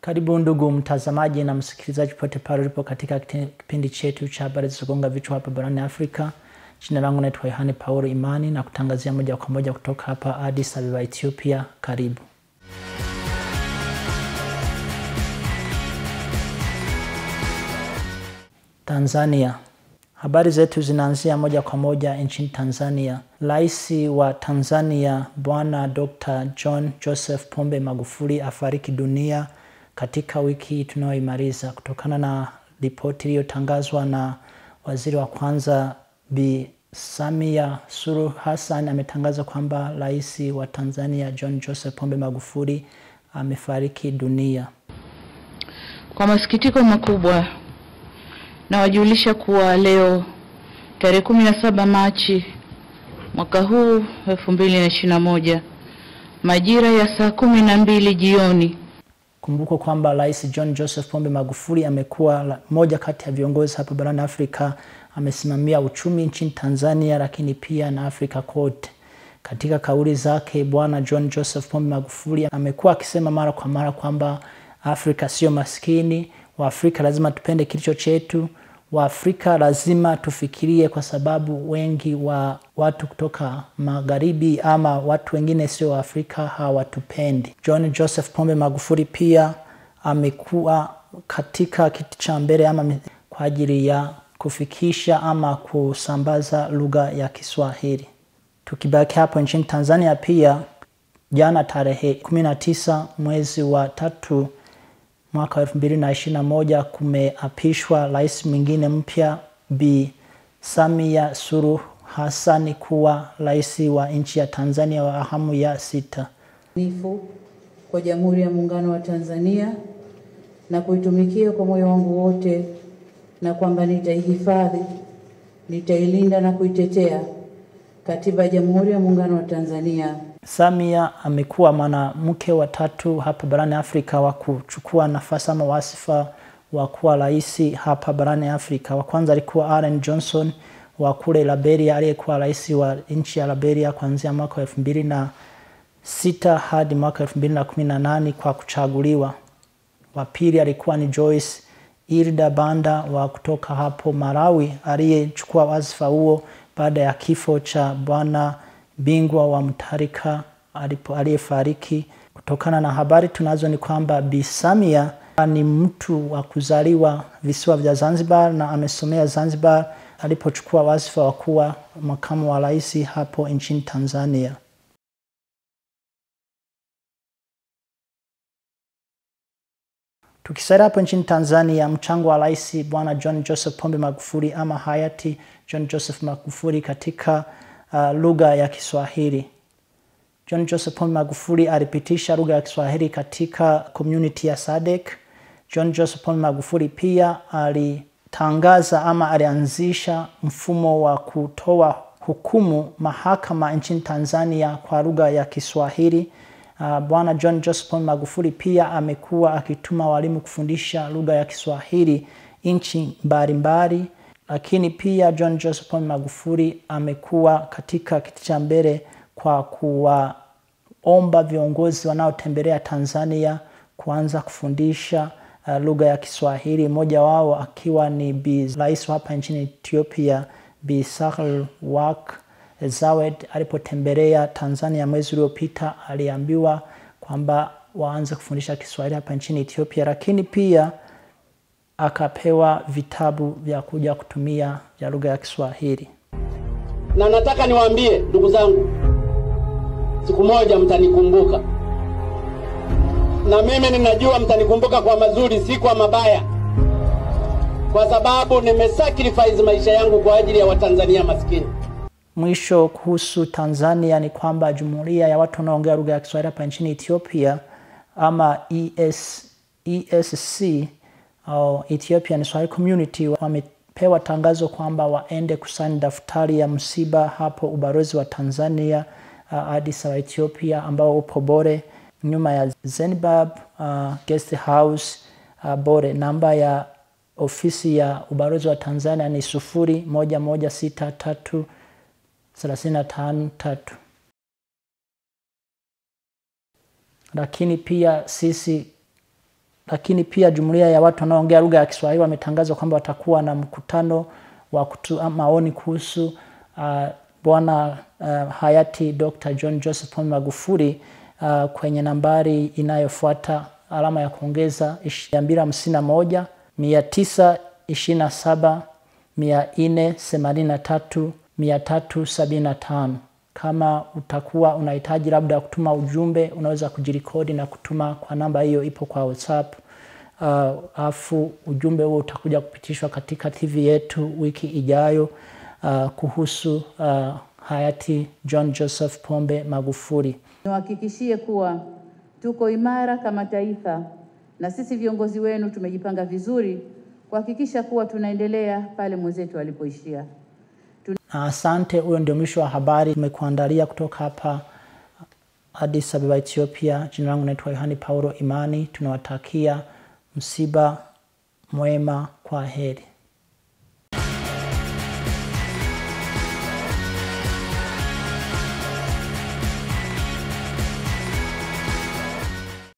Karibu ndugu mtazamaji na msikilizaji pote pale ulipo katika kipindi chetu cha habari zilizogonga vichwa hapa barani Afrika. Jina langu naitwa Yohane Paulo Imani na kutangazia moja kwa moja kutoka hapa Addis Ababa, Ethiopia. Karibu. Tanzania. Habari zetu zinaanzia moja kwa moja nchini Tanzania. Rais wa Tanzania Bwana Dr. John Joseph Pombe Magufuli afariki dunia katika wiki hii tunayoimaliza kutokana na ripoti iliyotangazwa na waziri wa kwanza Bi Samia Suluhu Hassan ametangaza kwamba rais wa Tanzania John Joseph Pombe Magufuli amefariki dunia. Kwa masikitiko makubwa nawajulisha kuwa leo tarehe kumi na saba Machi mwaka huu elfu mbili na ishirini na moja majira ya saa kumi na mbili jioni Kumbuka kwamba Rais John Joseph Pombe Magufuli amekuwa moja kati ya viongozi hapa barani Afrika, amesimamia uchumi nchini Tanzania, lakini pia na Afrika kote. Katika kauli zake, Bwana John Joseph Pombe Magufuli amekuwa akisema mara kwa mara kwamba Afrika sio maskini, Waafrika lazima tupende kilicho chetu, Waafrika lazima tufikirie, kwa sababu wengi wa watu kutoka magharibi ama watu wengine sio Waafrika hawatupendi. John Joseph Pombe Magufuli pia amekuwa katika kiti cha mbele ama kwa ajili ya kufikisha ama kusambaza lugha ya Kiswahili. Tukibaki hapo nchini Tanzania, pia jana tarehe 19 mwezi wa tatu mwaka wa elfu mbili na ishirini na moja kumeapishwa rais mwingine mpya Bi Samia Suluhu Hassan kuwa rais wa nchi ya Tanzania wa awamu ya sita. nifu kwa Jamhuri ya Muungano wa Tanzania na kuitumikia kwa moyo wangu wote, na kwamba nitaihifadhi, nitailinda na kuitetea Katiba ya Jamhuri ya Muungano wa Tanzania. Samia amekuwa mwanamke wa tatu hapa barani Afrika wa kuchukua nafasi ama wasifa wa kuwa rais hapa barani Afrika. Wa kwanza alikuwa Ellen Johnson wa kule Liberia, aliyekuwa rais wa nchi ya Liberia kuanzia mwaka wa elfu mbili na sita hadi mwaka elfu mbili na kumi na nane kwa kuchaguliwa. Wa pili alikuwa ni Joyce Ilda Banda wa kutoka hapo Malawi, aliyechukua wadhifa huo baada ya kifo cha bwana bingwa wa Mtarika aliyefariki. Kutokana na habari tunazo ni kwamba Bi Samia ni mtu wa kuzaliwa visiwa vya Zanzibar na amesomea Zanzibar alipochukua wadhifa wa kuwa makamu wa rais hapo nchini Tanzania. Tukisalia hapo nchini Tanzania, mchango wa rais bwana John Joseph Pombe Magufuli ama hayati John Joseph Magufuli katika uh, lugha ya Kiswahili. John Joseph Pombe Magufuli alipitisha lugha ya Kiswahili katika community ya SADC. John Joseph Pombe Magufuli pia alitangaza ama alianzisha mfumo wa kutoa hukumu mahakama nchini Tanzania kwa lugha ya Kiswahili. Uh, Bwana John Joseph Pombe Magufuli pia amekuwa akituma walimu kufundisha lugha ya Kiswahili nchi mbalimbali, lakini pia John Joseph Pombe Magufuli amekuwa katika kiti cha mbele kwa kuwaomba viongozi wanaotembelea Tanzania kuanza kufundisha uh, lugha ya Kiswahili, mmoja wao akiwa ni Bi Rais hapa nchini Ethiopia Bi Sahle-Work Zawed alipotembelea Tanzania mwezi uliopita, aliambiwa kwamba waanze kufundisha Kiswahili hapa nchini Ethiopia, lakini pia akapewa vitabu vya kuja kutumia vya lugha ya Kiswahili. Na nataka niwaambie ndugu zangu, siku moja mtanikumbuka, na mimi ninajua mtanikumbuka kwa mazuri, si kwa mabaya, kwa sababu nimesacrifice maisha yangu kwa ajili ya Watanzania maskini. Mwisho kuhusu Tanzania ni kwamba jumuiya ya watu wanaoongea lugha ya Kiswahili hapa nchini Ethiopia ama ES, ESC au Ethiopian Swahili Community wamepewa tangazo kwamba waende kusaini daftari ya msiba hapo ubalozi wa Tanzania uh, Addis Ababa Ethiopia, ambao upo Bore nyuma ya Zenbab uh, guest house uh, Bore. Namba ya ofisi ya ubalozi wa Tanzania ni sufuri moja moja sita tatu thelathini na tano tatu. Lakini pia sisi lakini pia jumuiya ya watu wanaoongea lugha ya Kiswahili wametangaza kwamba watakuwa na mkutano wa kutoa maoni kuhusu uh, bwana uh, hayati Dr. John Joseph Pombe Magufuli uh, kwenye nambari inayofuata alama ya kuongeza mia mbili hamsini na moja mia tisa ishirini na saba mia nne themanini na tatu mia tatu sabini na tano. Kama utakuwa unahitaji labda kutuma ujumbe, unaweza kujirikodi na kutuma kwa namba hiyo, ipo kwa WhatsApp. Alafu uh, ujumbe huo utakuja kupitishwa katika TV yetu wiki ijayo uh, kuhusu uh, hayati John Joseph Pombe Magufuli. Niwahakikishie kuwa tuko imara kama taifa na sisi viongozi wenu tumejipanga vizuri kuhakikisha kuwa tunaendelea pale mwenzetu alipoishia. Na asante. Huyo ndio mwisho wa habari tumekuandalia kutoka hapa Addis Ababa, Ethiopia. Jina langu naitwa Yohani Paulo Imani. Tunawatakia msiba mwema. Kwa heri.